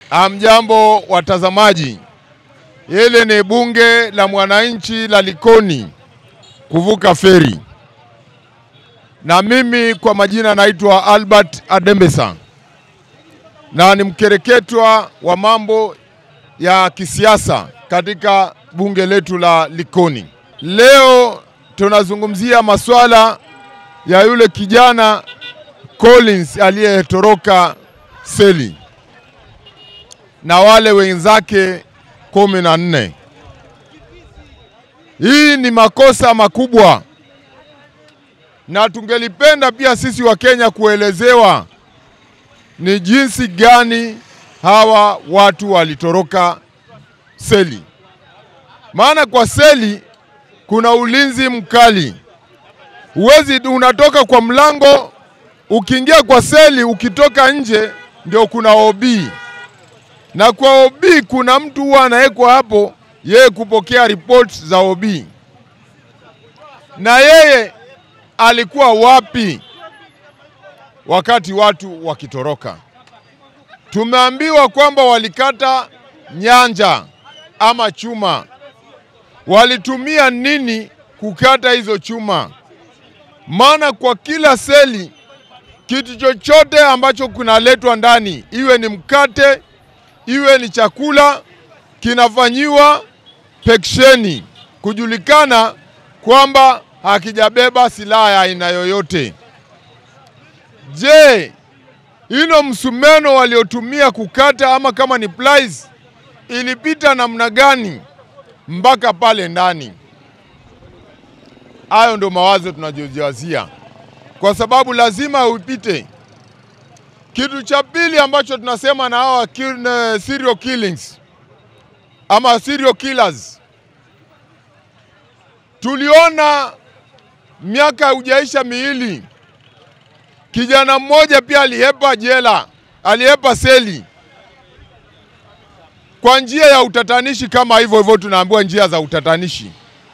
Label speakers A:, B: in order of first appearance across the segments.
A: Amjambo watazamaji, hili ni bunge la mwananchi la Likoni kuvuka feri, na mimi kwa majina naitwa Albert Adembesa na ni mkereketwa wa mambo ya kisiasa katika bunge letu la Likoni. Leo tunazungumzia masuala ya yule kijana Collins aliyetoroka seli na wale wenzake kumi na nne. Hii ni makosa makubwa, na tungelipenda pia sisi wa Kenya kuelezewa ni jinsi gani hawa watu walitoroka seli. Maana kwa seli kuna ulinzi mkali, huwezi unatoka kwa mlango ukiingia kwa seli, ukitoka nje ndio kuna OB na kwa OB kuna mtu huwa anawekwa hapo, yeye kupokea report za OB. Na yeye alikuwa wapi wakati watu wakitoroka? Tumeambiwa kwamba walikata nyanja ama chuma. Walitumia nini kukata hizo chuma? Maana kwa kila seli kitu chochote ambacho kinaletwa ndani, iwe ni mkate iwe ni chakula kinafanyiwa peksheni kujulikana kwamba hakijabeba silaha ya aina yoyote. Je, ino msumeno waliotumia kukata ama kama ni pliers ilipita namna gani mpaka pale ndani? Hayo ndio mawazo tunajojiwazia, kwa sababu lazima uipite kitu cha pili ambacho tunasema na hawa kill, serial killings ama serial killers, tuliona miaka hujaisha miili, kijana mmoja pia alihepa jela, alihepa seli kwa njia ya utatanishi, kama hivyo hivyo tunaambiwa njia za utatanishi,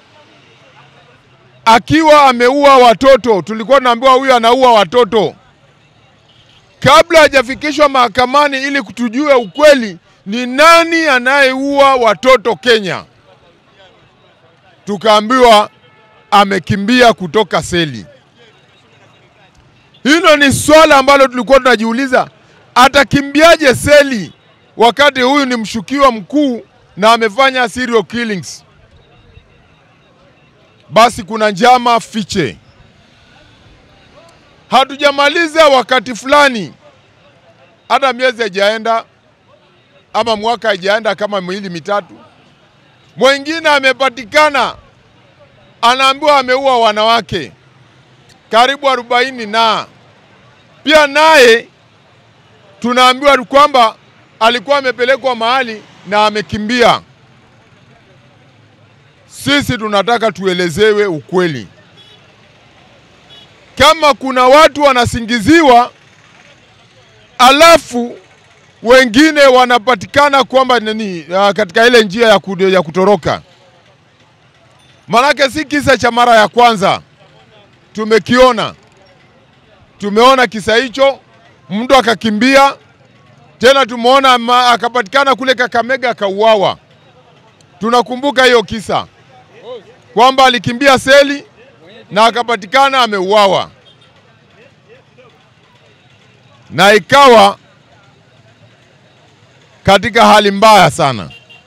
A: akiwa ameua watoto. Tulikuwa tunaambiwa huyu anaua watoto kabla hajafikishwa mahakamani ili kutujue ukweli ni nani anayeua watoto Kenya. Tukaambiwa amekimbia kutoka seli. Hilo ni swala ambalo tulikuwa tunajiuliza, atakimbiaje seli wakati huyu ni mshukiwa mkuu na amefanya serial killings? Basi kuna njama fiche hatujamaliza wakati fulani, hata miezi haijaenda ama mwaka haijaenda, kama miwili mitatu, mwingine amepatikana anaambiwa ameua wanawake karibu arobaini na pia naye tunaambiwa kwamba alikuwa amepelekwa mahali na amekimbia. Sisi tunataka tuelezewe ukweli kama kuna watu wanasingiziwa alafu wengine wanapatikana kwamba nini katika ile njia ya, kudu, ya kutoroka. Manake si kisa cha mara ya kwanza, tumekiona. Tumeona kisa hicho, mtu akakimbia tena, tumeona akapatikana kule Kakamega akauawa. Tunakumbuka hiyo kisa kwamba alikimbia seli na akapatikana ameuawa, na ikawa katika hali mbaya sana.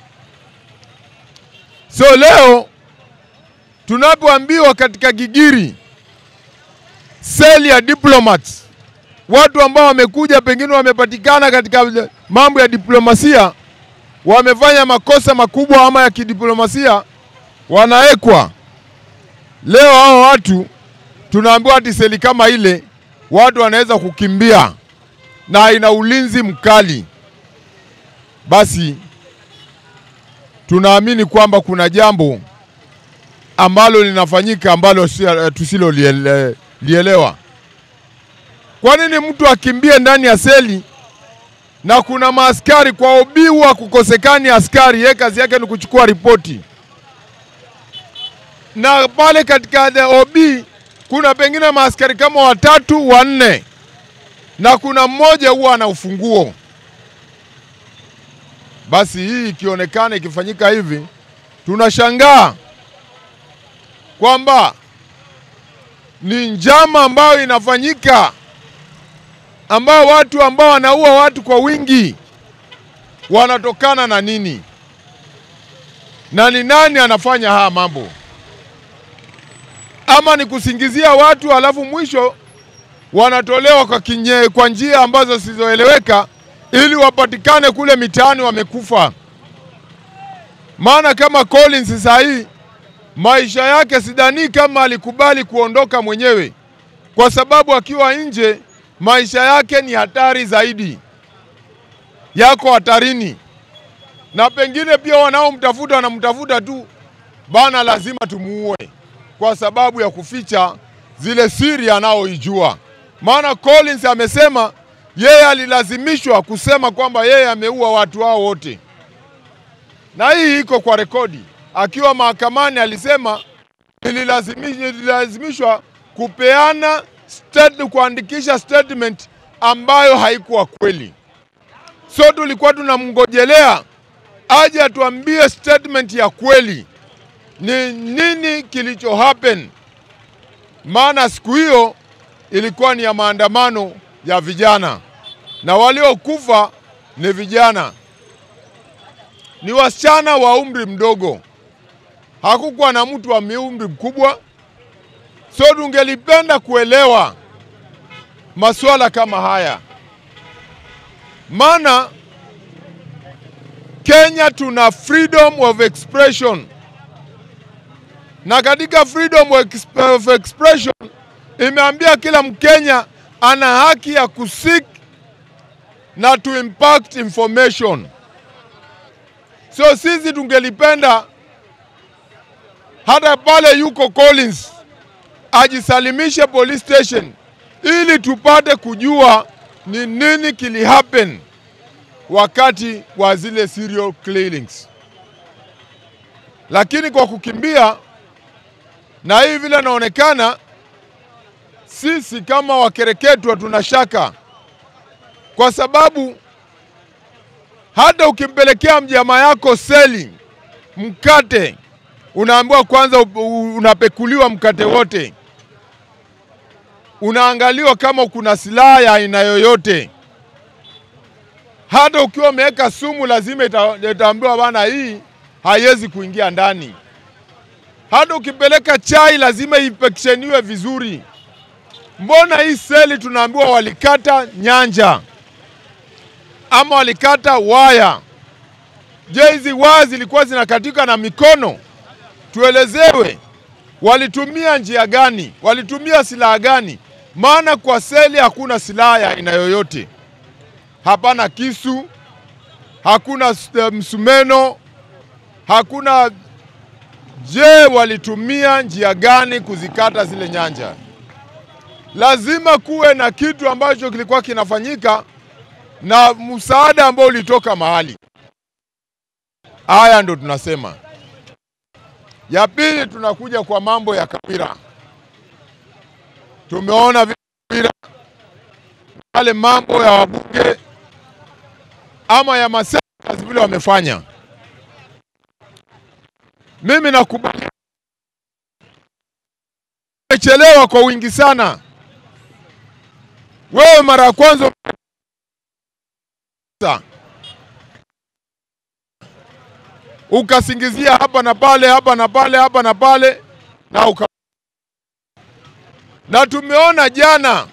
A: So leo tunapoambiwa katika Gigiri seli ya diplomats, watu ambao wamekuja pengine wamepatikana katika mambo ya diplomasia, wamefanya makosa makubwa ama ya kidiplomasia, wanawekwa Leo hao watu tunaambiwa ati seli kama ile watu wanaweza kukimbia na ina ulinzi mkali. Basi tunaamini kwamba kuna jambo ambalo linafanyika ambalo tusilolielewa. Kwa nini mtu akimbie ndani ya seli na kuna maaskari kwa OB huwa kukosekani askari, yeye kazi yake ni kuchukua ripoti na pale katika the OB kuna pengine maaskari kama watatu wanne, na kuna mmoja huwa ana ufunguo. Basi hii ikionekana ikifanyika hivi, tunashangaa kwamba ni njama ambayo inafanyika, ambao watu ambao wanaua watu kwa wingi wanatokana na nini, na ni nani anafanya haya mambo? Ama ni kusingizia watu alafu mwisho wanatolewa kwa, kinye, kwa njia ambazo zisizoeleweka ili wapatikane kule mitaani wamekufa. Maana kama Collins saa hii maisha yake sidhani kama alikubali kuondoka mwenyewe, kwa sababu akiwa nje maisha yake ni hatari zaidi, yako hatarini, na pengine pia wanaomtafuta wanamtafuta tu bana, lazima tumuue kwa sababu ya kuficha zile siri anaoijua. Maana Collins amesema yeye alilazimishwa kusema kwamba yeye ameua watu hao wote, na hii iko kwa rekodi. Akiwa mahakamani alisema nililazimishwa kupeana state, kuandikisha statement ambayo haikuwa kweli. So tulikuwa tunamngojelea aje atuambie statement ya kweli, ni nini kilicho happen, maana siku hiyo ilikuwa ni ya maandamano ya vijana na waliokufa ni vijana, ni wasichana wa umri mdogo, hakukuwa na mtu wa umri mkubwa. So tungelipenda kuelewa masuala kama haya, maana Kenya tuna freedom of expression, na katika freedom of expression imeambia kila Mkenya ana haki ya kusik na to impact information. So sisi tungelipenda hata pale yuko Collins ajisalimishe police station ili tupate kujua ni nini kili happen wakati wa zile serial killings, lakini kwa kukimbia na hii vile naonekana sisi kama wakereketwa tuna shaka, kwa sababu hata ukimpelekea mjamaa yako seli mkate, unaambiwa kwanza unapekuliwa mkate wote, unaangaliwa kama kuna silaha ya aina yoyote. Hata ukiwa umeweka sumu, lazima itaambiwa bana, hii haiwezi kuingia ndani. Hata ukipeleka chai, lazima ipeksheniwe vizuri. Mbona hii seli tunaambiwa walikata nyanja ama walikata waya? Je, hizi waya zilikuwa zinakatika na mikono? Tuelezewe, walitumia njia gani? Walitumia silaha gani? Maana kwa seli hakuna silaha ya aina yoyote, hapana kisu, hakuna msumeno, hakuna. Je, walitumia njia gani kuzikata zile nyanja? Lazima kuwe na kitu ambacho kilikuwa kinafanyika na msaada ambao ulitoka mahali. Haya ndo tunasema. Ya pili, tunakuja kwa mambo ya Kawira. Tumeona vile yale mambo ya wabunge ama ya maseneta vile wamefanya. Mimi nakubali, umechelewa kwa wingi sana. Wewe mara ya kwanza ukasingizia hapa na pale hapa na pale hapa na pale na uka... na tumeona jana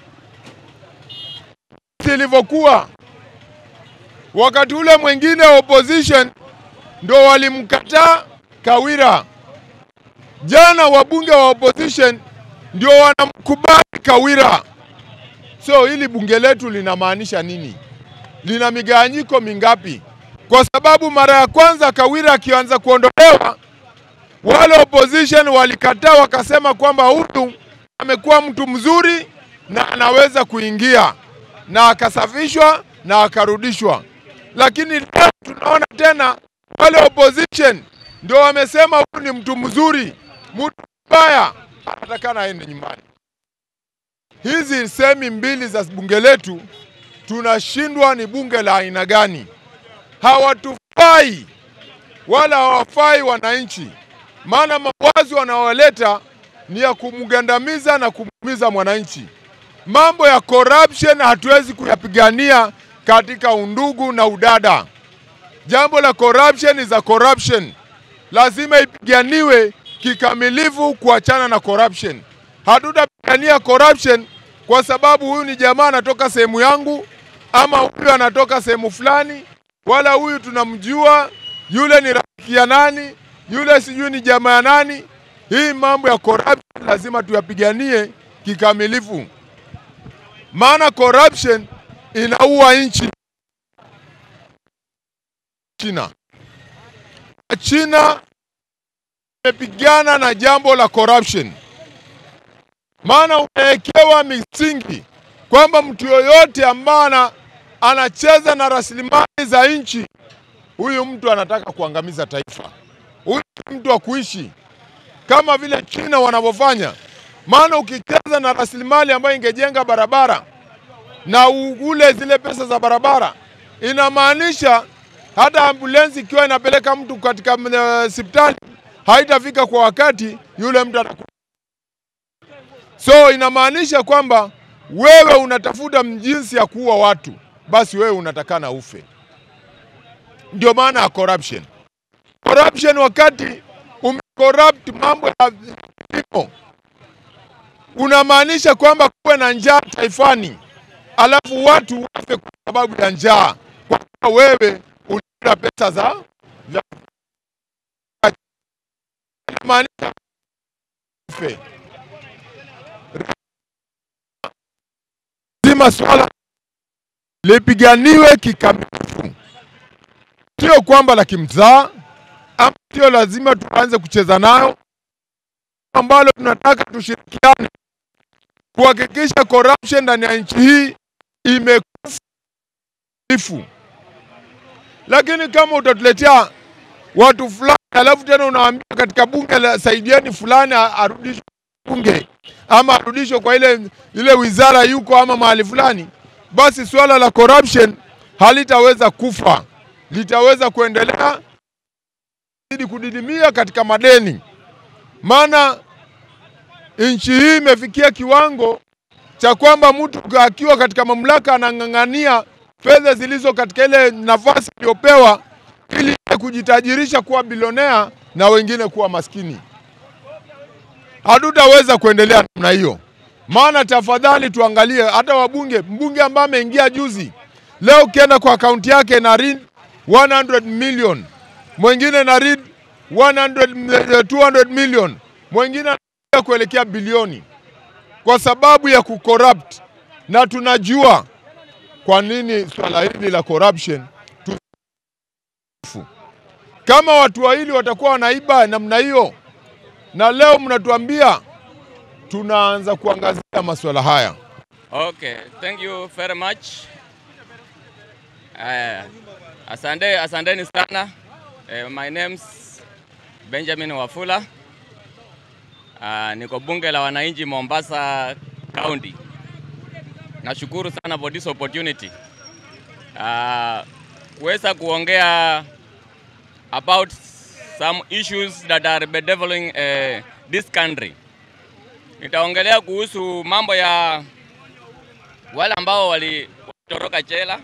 A: ilivyokuwa wakati ule mwingine opposition ndo walimkataa Kawira. Jana wabunge wa opposition ndio wanamkubali Kawira. So hili bunge letu linamaanisha nini? Lina migawanyiko mingapi? Kwa sababu mara ya kwanza Kawira akianza kuondolewa, wale opposition walikataa, wakasema kwamba huyu amekuwa mtu mzuri na anaweza kuingia, na akasafishwa na akarudishwa. Lakini leo tunaona tena wale opposition ndio wamesema huyu ni mtu mzuri, mtu mbaya anatakana aende nyumbani. Hizi semi mbili za bunge letu tunashindwa, ni bunge la aina gani? hawatufai wala hawafai wananchi, maana mawazo wanaoleta ni ya kumgandamiza na kumuumiza mwananchi. Mambo ya corruption hatuwezi kuyapigania katika undugu na udada. Jambo la corruption is a corruption, lazima ipiganiwe kikamilifu, kuachana na corruption. Hatutapigania corruption kwa sababu huyu ni jamaa anatoka sehemu yangu ama huyu anatoka sehemu fulani, wala huyu tunamjua, yule ni rafiki ya nani, yule sijui ni jamaa ya nani. Hii mambo ya corruption lazima tuyapiganie kikamilifu, maana corruption inaua nchi. China, China imepigana na jambo la corruption, maana umewekewa misingi kwamba mtu yoyote ambaye anacheza na rasilimali za nchi, huyu mtu anataka kuangamiza taifa. Huyu si mtu wa kuishi kama vile China wanavyofanya. Maana ukicheza na rasilimali ambayo ingejenga barabara na ule zile pesa za barabara, inamaanisha hata ambulensi ikiwa inapeleka mtu katika hospitali haitafika kwa wakati, yule mtu anaku. So inamaanisha kwamba wewe unatafuta jinsi ya kuua watu, basi wewe unatakana ufe. Ndio maana ya corruption. Corruption wakati umecorrupt mambo ya kilimo, unamaanisha kwamba kuwe na njaa taifani, alafu watu wafe kwa sababu ya njaa, kwa kuwa wewe ulikula pesa za za inamaanisha ufe. Lazima swala lipiganiwe kikamilifu, sio kwamba la kimzaa ama sio lazima tuanze kucheza nayo, ambalo tunataka tushirikiane kuhakikisha corruption ndani ya nchi hii imekufa. Lakini kama utatuletea watu fulani alafu tena unawaambia katika bunge la saidieni fulani arudishwe bunge ama arudishwe kwa ile, ile wizara yuko ama mahali fulani, basi suala la corruption halitaweza kufa, litaweza kuendelea zidi kudidimia katika madeni, maana nchi hii imefikia kiwango cha kwamba mtu akiwa katika mamlaka anang'ang'ania fedha zilizo katika ile nafasi iliyopewa ili kujitajirisha kuwa bilionea na wengine kuwa maskini. Hatutaweza kuendelea namna hiyo, maana tafadhali tuangalie hata wabunge, mbunge ambaye ameingia juzi, leo ukienda kwa akaunti yake na read 100 million, mwingine na read 100, 200 million, mwingine kuelekea bilioni kwa sababu ya kucorrupt, na tunajua kwa nini swala hili la corruption tu kama watu wawili watakuwa wanaiba namna hiyo, na leo mnatuambia tunaanza kuangazia masuala haya.
B: Okay, thank you very much. Uh, asante, asanteni sana. Uh, my name's Benjamin Wafula. Uh, niko bunge la wananchi Mombasa County. Nashukuru sana for this opportunity. Uh, kuweza kuongea about some issues that are bedeviling uh, this country. Nitaongelea kuhusu mambo ya wale ambao walitoroka jela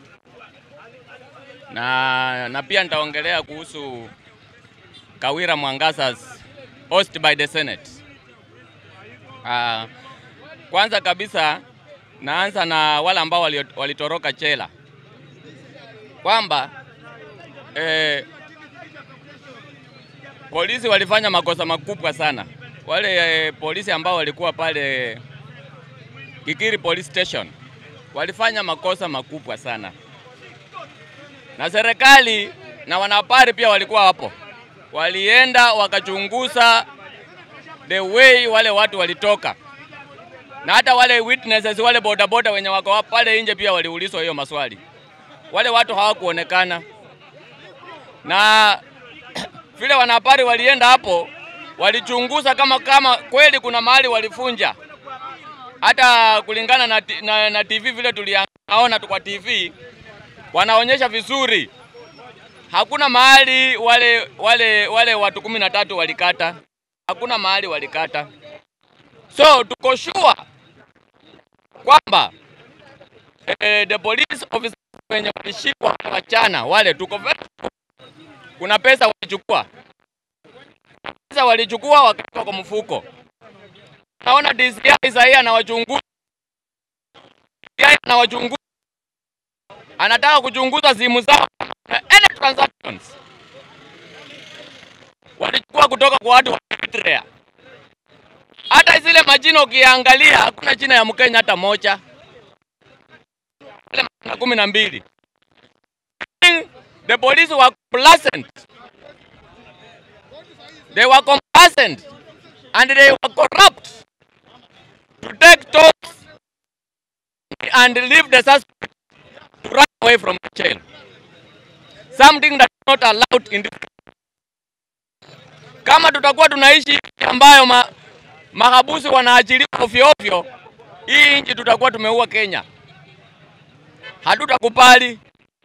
B: na, na pia nitaongelea kuhusu Kawira Mwangasa's host by the Senate. Uh, kwanza kabisa naanza na wale ambao walitoroka jela kwamba eh, polisi walifanya makosa makubwa sana. Wale eh, polisi ambao walikuwa pale Kikiri Police Station walifanya makosa makubwa sana, na serikali na wanahabari pia walikuwa hapo, walienda wakachunguza the way wale watu walitoka, na hata wale witnesses wale bodaboda wenye wako pale nje pia waliulizwa hiyo maswali. Wale watu hawakuonekana na vile wanahabari walienda hapo, walichunguza kama kama kweli kuna mahali walifunja. Hata kulingana na, na, na TV vile tuliaona kwa TV wanaonyesha vizuri hakuna mahali wale wale wale watu kumi na tatu walikata, hakuna mahali walikata. So tuko sure kwamba eh, the police officers wenye walishikwa wachana wale, tuko very sure. kuna pesa walichukua, pesa walichukua wakaweka kwa mfuko. Naona DCI sahii anawachunguza, DCI anawachunguza, anataka kuchunguza simu zao na any transactions walichukua kutoka kwa watu wa Eritrea. Hata zile majina ukiangalia, hakuna jina ya Mkenya hata moja, Wale majina kumi na mbili. The police were complacent. They were complacent and they were corrupt to take tolls and leave the suspect to run away from the jail. Something that is not allowed in this kama tutakuwa tunaishi nchi ambayo ma, mahabusu wanaachiliwa ovyo ovyo, hii nchi tutakuwa tumeua Kenya. Hatutakubali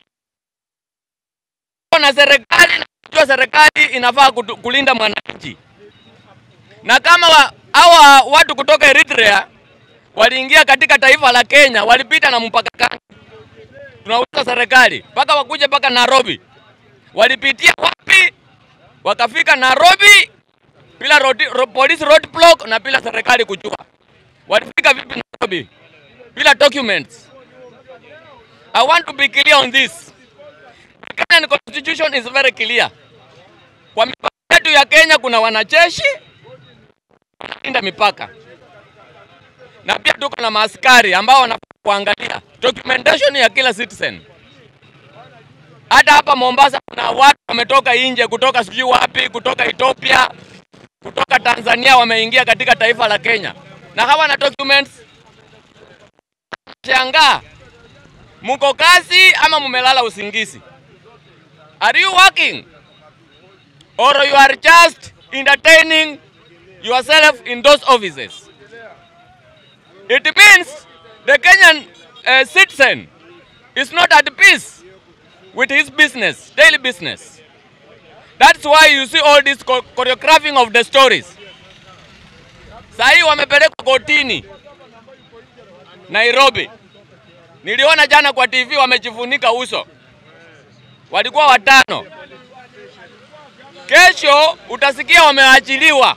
B: na serikali najua serikali inafaa kutu, kulinda mwananchi, na kama wa, hawa watu kutoka Eritrea waliingia katika taifa la Kenya, walipita na mpaka kani, tunauliza serikali mpaka wakuje mpaka Nairobi, walipitia wapi? Wakafika Nairobi bila road, ro, police roadblock na bila serikali kujua. Walifika vipi Nairobi bila documents? I want to be clear on this. The Kenyan constitution is very clear. Kwa mipaka yetu ya Kenya kuna wanajeshi wanalinda mipaka na pia tuko na maaskari ambao wanafaa kuangalia documentation ya kila citizen. Hata hapa Mombasa kuna watu wametoka nje, kutoka sijui wapi, kutoka Ethiopia, kutoka Tanzania, wameingia katika taifa la Kenya na hawana documents. Shangaa, mko kazi ama mumelala usingizi? Are you working or you are just entertaining yourself in those offices? It means the Kenyan uh, citizen is not at peace with his business, daily business. That's why you see all this cho- choreographing of the stories. Sahii wamepelekwa kotini Nairobi. Niliona jana kwa TV wamejifunika uso, walikuwa watano. Kesho utasikia wameachiliwa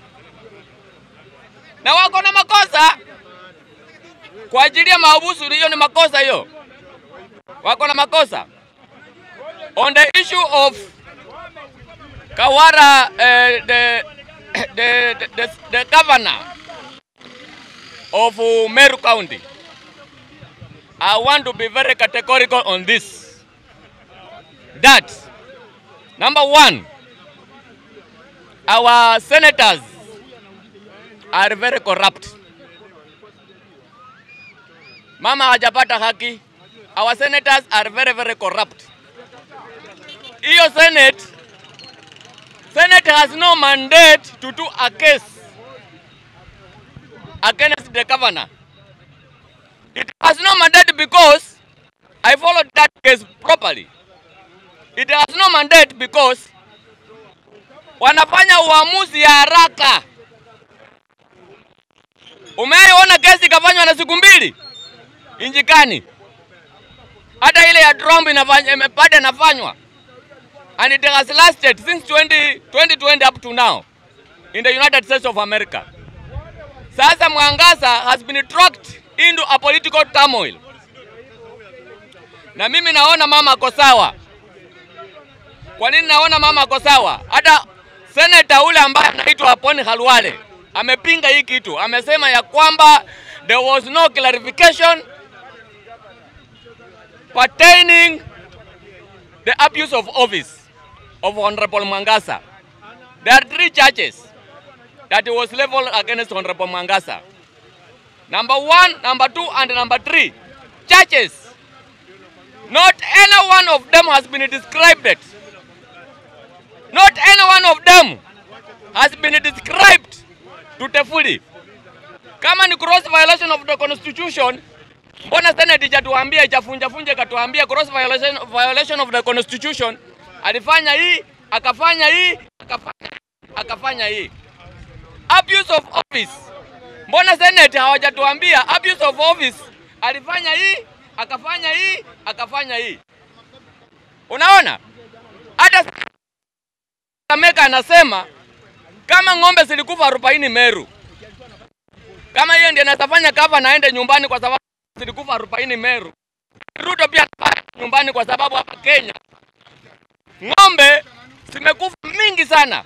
B: na wako na makosa kwa ajili ya mahabusu. Hiyo ni makosa hiyo, wako na makosa on the issue of Kawara, uh, the, the, the, the, the governor of uh, Meru County. I want to be very categorical on this. That, number one, our senators are very corrupt. Mama hajapata haki. Our senators are very, very corrupt. Hiyo Senate, Senate has no mandate to do a case against the governor. It has no mandate because I followed that case properly. It has no mandate because wanafanya uamuzi ya haraka. Umeaiona kesi ikafanywa na siku mbili injikani, hata ile ya Trump inafanya imepada inafanywa and it has lasted since 20, 2020 up to now in the United States of America. Sasa Mwangaza has been dragged into a political turmoil, na mimi naona mama ako sawa. Kwa nini naona mama ako sawa? Hata seneta ule ambaye anaitwa Poni Halwale amepinga hii kitu, amesema ya kwamba there was no clarification pertaining the abuse of office of Honorable Mwangasa. There are three charges that was leveled against Honorable Mwangasa. Number one, number two, and number three. Charges. Not any one of them has been described. Not any one of them has been described to Tefuli. Kama ni cross violation of the constitution, mbona Senate ijatuambia ichafunja funja ikatuambia cross violation, violation of the constitution alifanya hii, akafanya hii, akafanya, akafanya hii. Abuse of office. Mbona Senate hawajatuambia abuse of office? Alifanya hii, akafanya hii, akafanya hii. Unaona? Hata Kameka anasema kama ng'ombe zilikufa arobaini Meru, kama hiyo ndiye anafanya kava naende nyumbani kwa sababu zilikufa arobaini Meru. Ruto pia atafanya nyumbani kwa sababu hapa Kenya ng'ombe zimekufa mingi sana,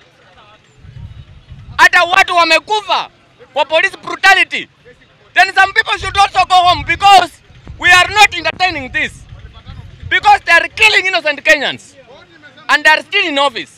B: hata watu wamekufa kwa police brutality. Then some people should also go home because we are not entertaining this because they are killing innocent Kenyans and they are still in office.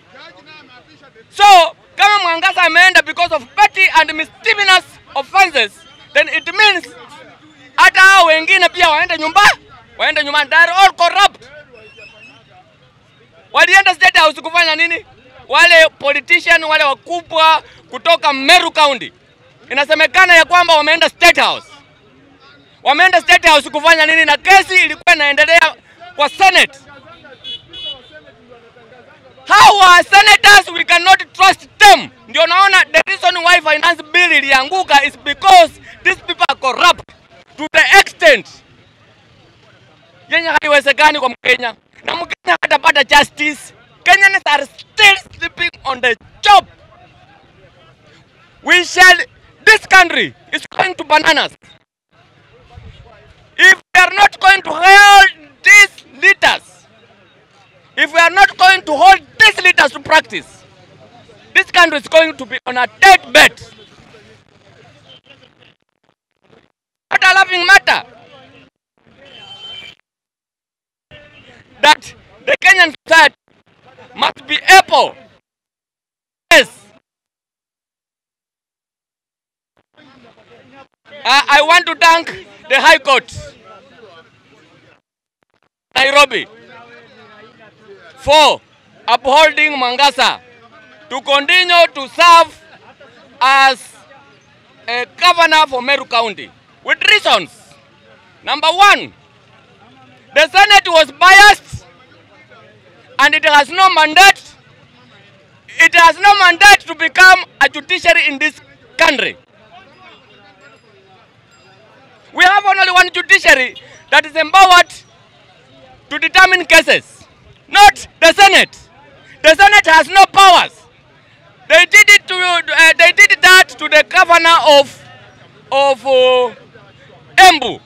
B: So kama Mwangaza ameenda because of petty and mischievous offenses, then it means hata hao wengine pia waende nyumba, waende nyumbani. They are all corrupt. Walienda State House kufanya nini? Wale politician wale wakubwa kutoka Meru County, inasemekana ya kwamba wameenda State House. Wameenda State House kufanya nini? Na kesi ilikuwa inaendelea kwa Senate. Hawa senators we cannot trust them. Ndio naona the reason why finance bill ilianguka is because these people are corrupt to the extent yenye haiwezekani kwa Mkenya na Mkenya hatapata justice. Kenyans are still sleeping on the job. We shall, this country is going to bananas. If we are not going to hold these leaders, if we are not going to hold these leaders to practice, this country is going to be on a dead bed. Not a laughing matter. That the Kenyan society must be able, yes, I, I want to thank the High Court, Nairobi, for upholding Mangasa to continue to serve as a governor for Meru County with reasons. Number one, the Senate was biased and it has no mandate. It has no mandate to become a judiciary in this country. We have only one judiciary that is empowered to determine cases, not the Senate. The Senate has no powers. They did it to uh, they did that to the governor of of uh, Embu.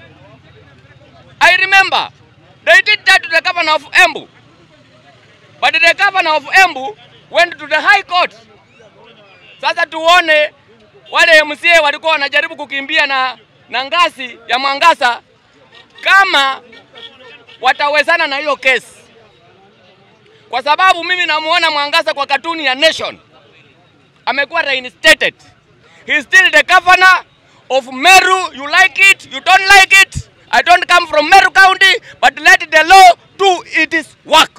B: I remember they did that to the governor of Embu. But the governor of Embu went to the high court. Sasa tuone wale MCA walikuwa wanajaribu kukimbia na, na ngasi ya Mwangasa kama watawezana na hiyo kesi, kwa sababu mimi namuona Mwangasa kwa katuni ya Nation amekuwa reinstated. He is still the governor of Meru. You like it, you don't like it. I don't come from Meru County, but let the law do its work.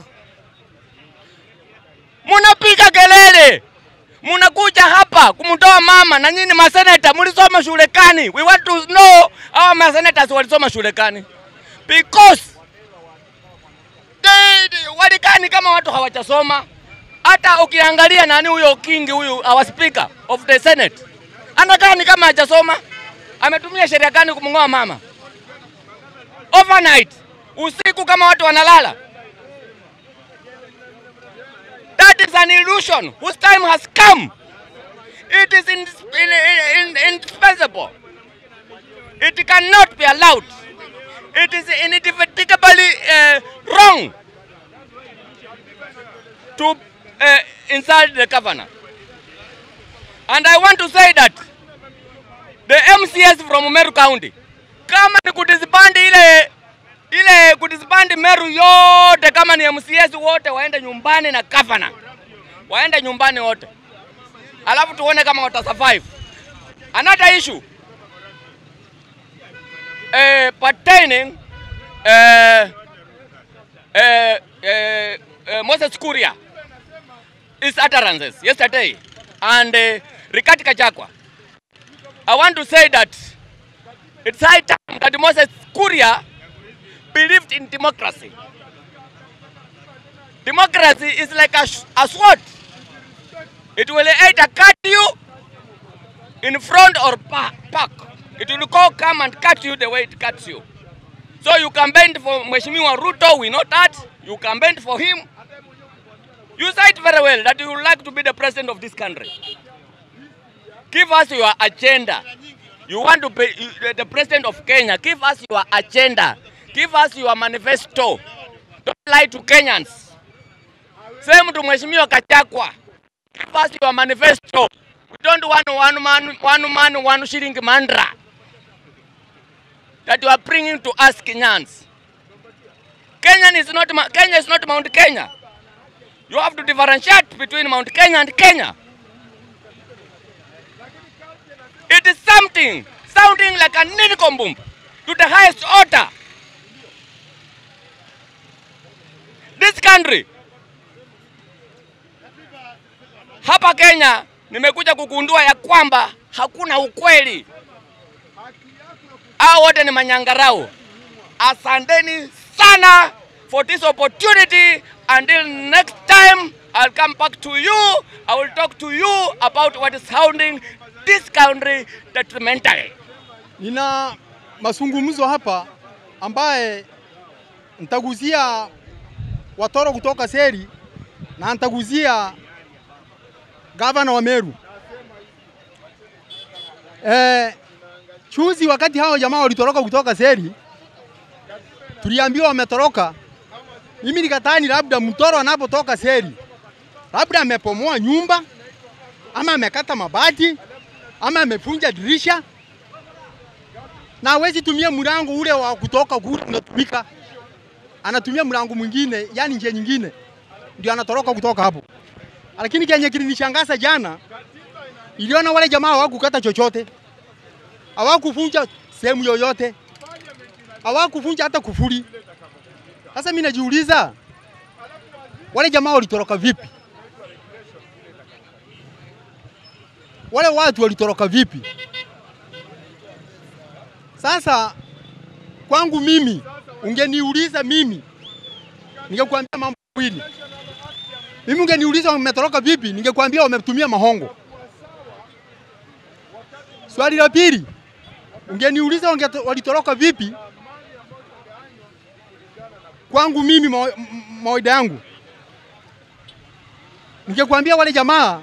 B: Munapiga kelele, munakuja hapa kumtoa mama, na nyinyi maseneta mulisoma shule kani? We want to know hawa masenators walisoma shule kani, because they, they, walikani kama watu hawajasoma. Hata ukiangalia nani huyo Kingi huyu our speaker of the Senate anakaa ni kama hajasoma. Ametumia sheria gani kumng'oa mama overnight, usiku kama watu wanalala? That is an illusion whose time has come. It is in, in, in, indispensable. It cannot be allowed. It is indefatigably uh, wrong to uh, insult the governor. And I want to say that the MCS from Meru County, kama ni kudisband ile ile kudisband Meru yote, kama ni MCS wote waende nyumbani na governor, waende nyumbani wote, alafu tuone kama wata survive. Another issue uh, pertaining uh, uh, uh, uh, Moses Kuria his utterances yesterday and uh, Rigathi Gachagua. I want to say that it's high time that Moses Kuria believed in democracy. Democracy is like a, sh- a sword. It will either cut you in front or pa- back. It will go come and cut you the way it cuts you. So you campaigned for Mheshimiwa Ruto, we know that. You campaigned for him. You said very well that you would like to be the president of this country. Give us your agenda. You want to be you- the president of Kenya. Give us your agenda. Give us your manifesto. Don't lie to Kenyans. Same to Mheshimiwa Kachakwa. Give us your manifesto. We don't want one man, one man, one shilling mantra that you are bringing to us Kenyans. Kenya is not Ma- Kenya is not Mount Kenya. You have to differentiate between Mount Kenya and Kenya. It is something sounding like a ninikombum to the highest order. This country hapa Kenya nimekuja kugundua ya kwamba hakuna ukweli. Hao wote ni manyangarau. Asanteni sana for this opportunity. Until next time, I'll come back to you. I will talk to you about what is sounding this country detrimentally.
C: Nina mazungumzo hapa ambaye nitaguzia watoro kutoka Seri na nitaguzia gavana wa Meru. Eh, chuzi wakati hao jamaa walitoroka kutoka Seri, tuliambiwa wametoroka. Mimi nikatani labda mtoro anapotoka Seri, labda amepomoa nyumba ama amekata mabati ama amefunja dirisha na hawezi tumia mlango ule wa kutoka kule unatumika, anatumia mlango mwingine, yani njia nyingine, ndio anatoroka kutoka hapo. Lakini kenye kilinishangaza jana, iliona wale jamaa hawakukata chochote, hawakuvunja sehemu yoyote, hawakuvunja hata kufuri. Sasa mimi najiuliza wale jamaa walitoroka vipi? Wale watu walitoroka vipi? Sasa kwangu mimi, ungeniuliza mimi, ningekuambia mambo mawili. Mimi ungeniuliza wametoroka vipi, ningekuambia wametumia mahongo. Swali la pili, ungeniuliza wange- walitoroka vipi, kwangu mimi, mawa- m- mawaida yangu, ningekuambia wale jamaa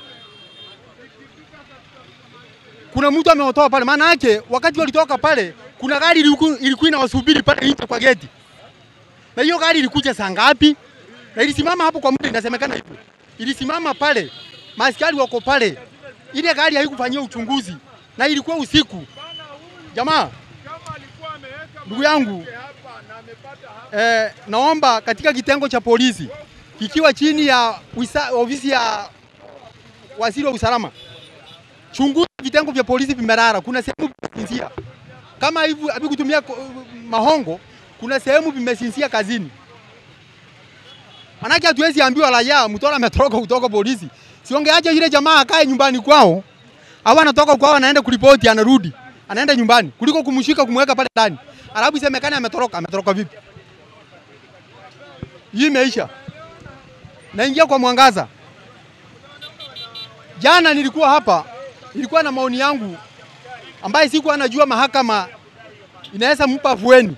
C: kuna mtu amewatoa pale. Maana yake wakati walitoka pale, kuna gari iliku- ilikuwa inawasubiri pale nje kwa geti, na hiyo gari ilikuja saa ngapi? Na ilisimama hapo kwa muda, inasemekana hivyo, ilisimama pale, maaskari wako pale, ile gari haikufanyia uchunguzi na ilikuwa usiku. Jamaa, ndugu yangu, eh, naomba katika kitengo cha polisi kikiwa chini ya wisa, ofisi ya waziri wa usalama chunguza vitengo vya polisi vimerara, kuna sehemu vimesinzia. Kama hivi havikutumia ko- mahongo, kuna sehemu vimesinzia kazini. Manake hatuwezi ambiwa raia mtora ametoroka kutoka polisi. Siongeaje yule jamaa akae nyumbani kwao, au anatoka kwao anaenda kuripoti anarudi, anaenda nyumbani kuliko kumshika kumweka pale ndani. Alafu isemekane ametoroka, ametoroka vipi? Hii imeisha. Naingia kwa mwangaza. Jana nilikuwa hapa, nilikuwa na maoni yangu ambaye sikuwa najua mahakama inaweza mpa afueni.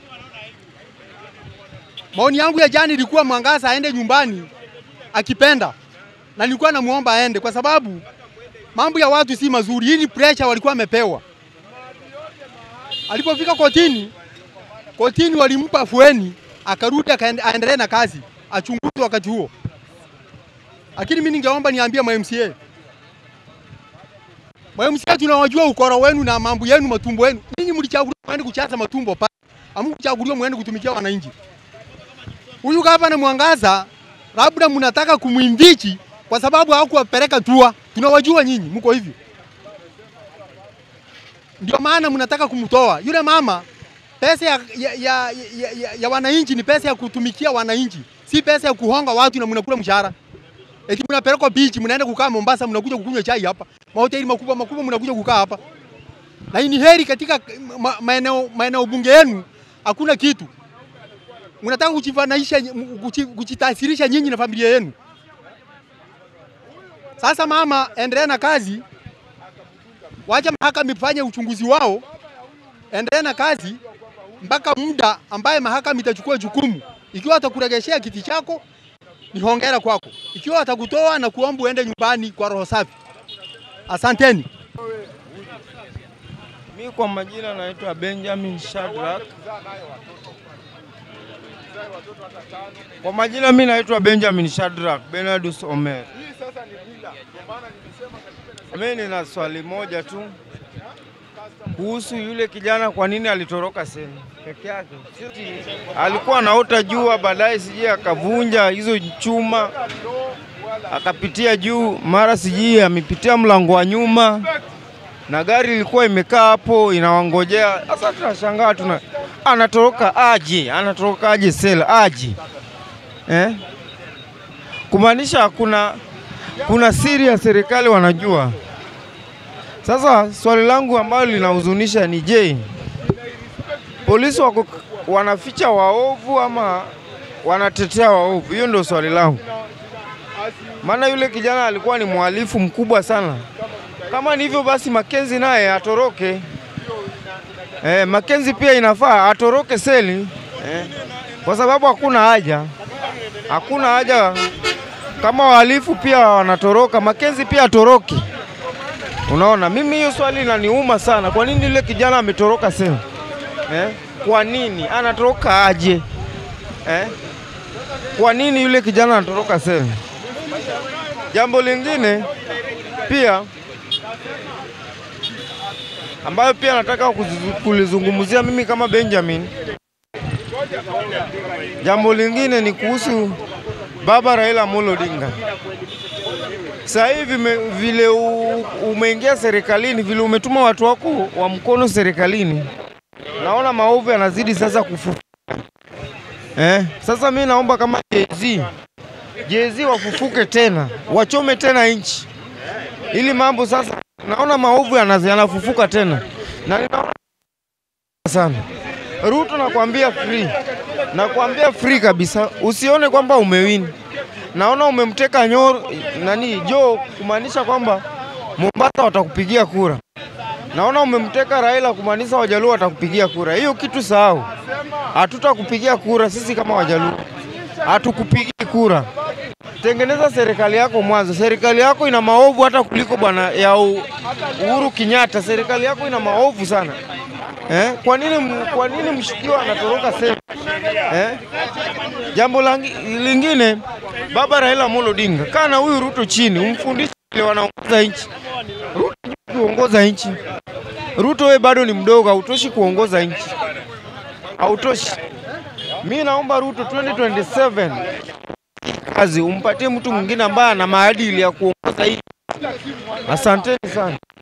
C: Maoni yangu ya jana ilikuwa Mwangaza aende nyumbani akipenda, na nilikuwa namuomba aende kwa sababu mambo ya watu si mazuri. Hii ni pressure walikuwa wamepewa. Alipofika kotini, kotini walimpa afueni, akarudi akaende- aendelee na kazi, achunguzwe wakati huo. Lakini mimi ningeomba niambie ma MCA MCA tunawajua ukora wenu na mambo yenu matumbo yenu. Ninyi mlichaguliwa mwende kuchaza matumbo pale. Hamkuchaguliwa mwende kutumikia wananchi. Huyu gavana Mwangaza labda mnataka kumwimbichi kwa sababu hawakuwapeleka tua. Tunawajua nyinyi mko hivyo. Ndio maana mnataka kumtoa. Yule mama pesa ya, ya, ya, ya, ya, ya wananchi ni pesa ya kutumikia wananchi, si pesa ya kuhonga watu na mnakula mshahara. Eti mnapelekwa beach, mnaenda kukaa Mombasa, mnakuja kukunywa chai hapa. Mahoteli makubwa makubwa mnakuja kukaa hapa. Na hii ni heri katika ma- maeneo maeneo bunge yenu hakuna kitu. mnataka kujifananisha, kuji- kujitasirisha nyinyi na familia yenu. Sasa mama, endelea na kazi, wacha mahakama ifanye uchunguzi wao, endelea na kazi mpaka muda ambaye mahakama itachukua jukumu. Ikiwa atakuregeshea kiti chako ni hongera kwako, ikiwa atakutoa na kuomba uende nyumbani kwa roho safi. Asanteni.
D: Mi kwa majina naitwa Benjamin Shadrack. Kwa majina mi naitwa Benjamin Shadrack Benardus Omer. Mi nina swali moja tu kuhusu yule kijana, kwa nini alitoroka sehemu peke yake? Sisi alikuwa anaota jua, baadaye sijui akavunja hizo chuma akapitia juu, mara sijui amepitia mlango wa nyuma na gari ilikuwa imekaa hapo inawangojea. Sasa tunashangaa tuna anatoroka aje, anatoroka aje sela aje eh? Kumaanisha kuna kuna siri ya serikali wanajua. Sasa swali langu ambalo linahuzunisha ni je, polisi wako wanaficha waovu ama wanatetea waovu? Hiyo ndio swali langu, maana yule kijana alikuwa ni mhalifu mkubwa sana. Kama ni hivyo basi, Makenzi naye atoroke. Eh, Makenzi pia inafaa atoroke seli eh, kwa sababu hakuna haja, hakuna haja. Kama wahalifu pia wanatoroka, Makenzi pia atoroke. Unaona, mimi hiyo swali linaniuma sana. Kwa nini yule kijana ametoroka seli eh? Kwa nini anatoroka aje eh? Kwa nini yule kijana anatoroka seli? Jambo lingine pia ambayo pia nataka kuzizu- kulizungumzia mimi kama Benjamin. Jambo lingine ni kuhusu baba Raila Amolo Odinga. Sasa hivi me- vile u- umeingia serikalini, vile umetuma watu wako wa mkono serikalini, naona maovu yanazidi sasa kufu eh. Sasa mi naomba kama Jay-Z Jay-Z wafufuke tena, wachome tena nchi ili mambo sasa, naona maovu yana- yanafufuka tena na ninaona sana. Ruto nakwambia free, nakwambia free kabisa, usione kwamba umewini. Naona umemteka Nyoro nani Jo, kumaanisha kwamba Mombasa watakupigia kura. Naona umemteka Raila, kumaanisha Wajaluo watakupigia kura. Hiyo kitu sahau, hatutakupigia kura sisi kama Wajaluo, hatukupigii kura. Tengeneza serikali yako mwanzo. Serikali yako ina maovu hata kuliko bwana ya U- Uhuru Kenyatta. Serikali yako ina maovu sana eh? Kwa nini, m- kwa nini mshukiwa anatoroka sehemu eh? Jambo langi- lingine, baba Raila Amolo Odinga, kaa na huyu Ruto chini, umfundishe vile wanaongoza nchi. Ruto hajui kuongoza nchi. Ruto wewe bado ni mdogo, hautoshi kuongoza nchi, hautoshi. Mi naomba Ruto 2027 kazi umpatie mtu mwingine ambaye ana maadili ya kuongoza hii. Asanteni sana.